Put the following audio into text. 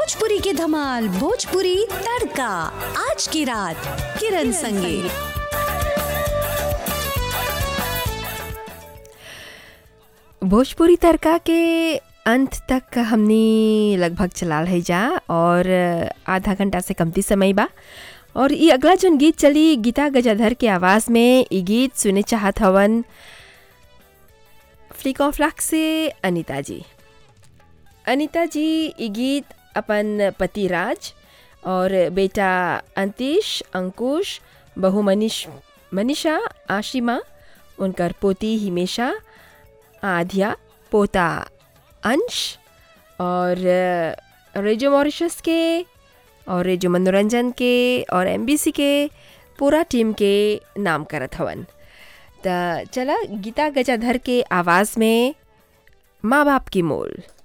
भोजपुरी की धमाल भोजपुरी तड़का आज की रात किरण संगे भोजपुरी तड़का के अंत तक हमने लगभग चलाल है जा और आधा घंटा से कमती समय बा और ये अगला जन गीत चली गीता गजाधर के आवाज़ में ये गीत सुने चाहत हवन फ्लिक ऑफ लक से अनीता जी अनीता जी ये गीत अपन पति राज और बेटा अंतीश अंकुश बहू मनीष मनीषा आशिमा उनकर पोती हिमेशा आध्या पोता अंश और रेडियो मॉरिशस के और रेडियो मनोरंजन के और एमबीसी के पूरा टीम के नाम करत हवन त चला गीता गजाधर के आवाज़ में माँ बाप की मोल